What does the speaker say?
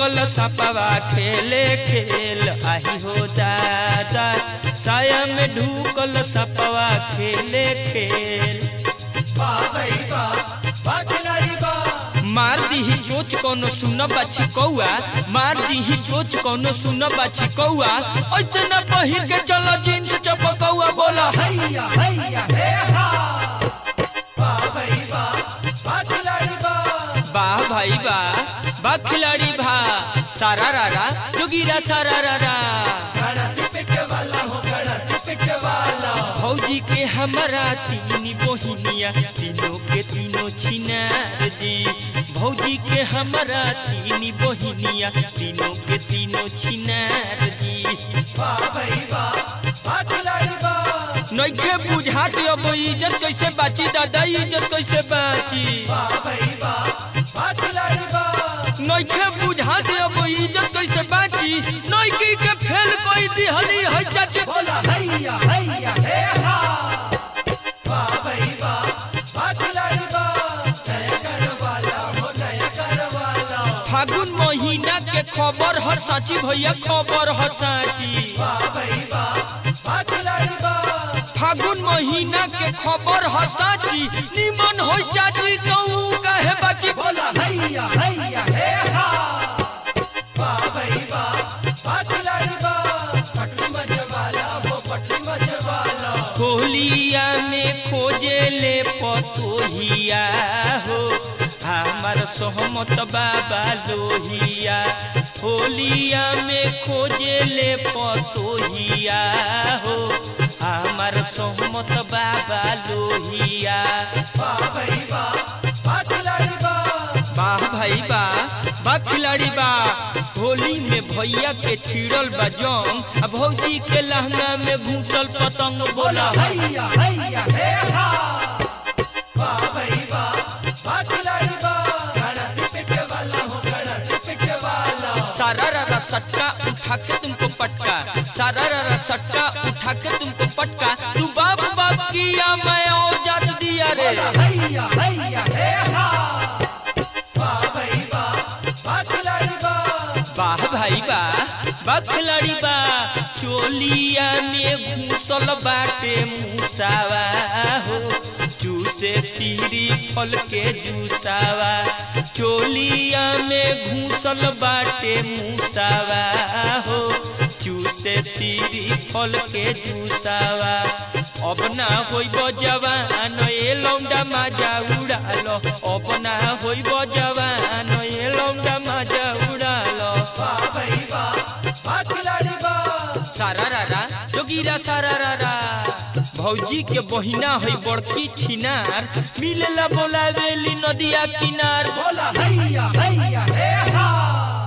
ढूकल सपवा खेले खेल आही हो दादा साया में ढूकल सपवा खेले खेल मार दीही चोच कोनो सुन बाछी कौआ मार दीही चोच कोनो सुन बाछी कौआ ऐसे न पहिर के चलो जींस चपकौआ बोला हैया हैया हे हा वाह भाई वाह वाह खिलाड़ी वाह वाह भाई वाह वाह खिलाड़ी भा सारा रारा जोगीरा सारा रारा घड़ा से पिट वाला हो घड़ा से पिट वाला भौजी के हमारा तीन बहिनिया तीनों के तीनों छिनार जी भौजी के हमारा तीन बहिनिया तीनों के तीनों छिनार जी वाह भाई वाह वाह खिलाड़ी वाह नइखे बुझात अब इज्जत कैसे बाची दादा इज्जत कैसे बाची वाह भाई वाह वाह खिलाड़ी वाह नइखे बुझात अब इज्जत कैसे बाची नइकी के फेल कोई दिहली है चाची बोला हैया हैया हे हा वाह भाई वाह वाह खिलाड़ी वाह नया कर वाला हो नया कर वाला फागुन महीना के खबर ह साची भैया खबर ह साची वाह भाई वाह वाह खिलाड़ी वाह फागुन महीना के खबर ह साची निमन हो चाची कहू कहे बाची बोला हैया हैया हे हा वाह भाई वाह वाह खिलाड़ी वाह पटू मजवाला हो पटू मजवाला होलिया में खोजे ले पतोहिया हो हमार सहमत बाबा लोहिया होलिया में खोजे ले पतोहिया हो हमार सहमत बाबा लोहिया वाह भाई वाह वाह खिलाड़ी वाह वाह भाई वाह बा खिलाड़ी बा होली में भैया के छिड़ल बा जंग आ भौजी के लहंगा में घूसल पतंग बोला हैया हैया हे हा वाह भाई वाह वाह खिलाड़ी वाह घड़ा से पिट वाला हो घड़ा से पिट वाला सारा रारा सटका उठा के तुमको पटका सारा रारा सटका उठा के तुमको पटका तू बाप बाप किया मैं और जात दिया रे हैया हैया हे हा वाह भाई वाह वाह खिलाड़ी वाह वाह भाई वाह बा खिलाड़ी बा चोलिया में घूसल बाटे मूसावा हो चूसे सीरी फल के जूसावा चोलिया में घूसल बाटे मूसावा हो चूसे सीरी फल के जूसावा अब ना होइब जवान ए लौंडा माजा उड़ालो अब ना होइब जवान ए लौंडा माजा उड़ालो वाह भाई वाह वाह खिलाड़ी वाह सारा रारा जोगीरा सारा रारा भौजी के बहिना है बड़की छिनार मिलेला बोलावेली नदिया किनार बोला हैया हैया हे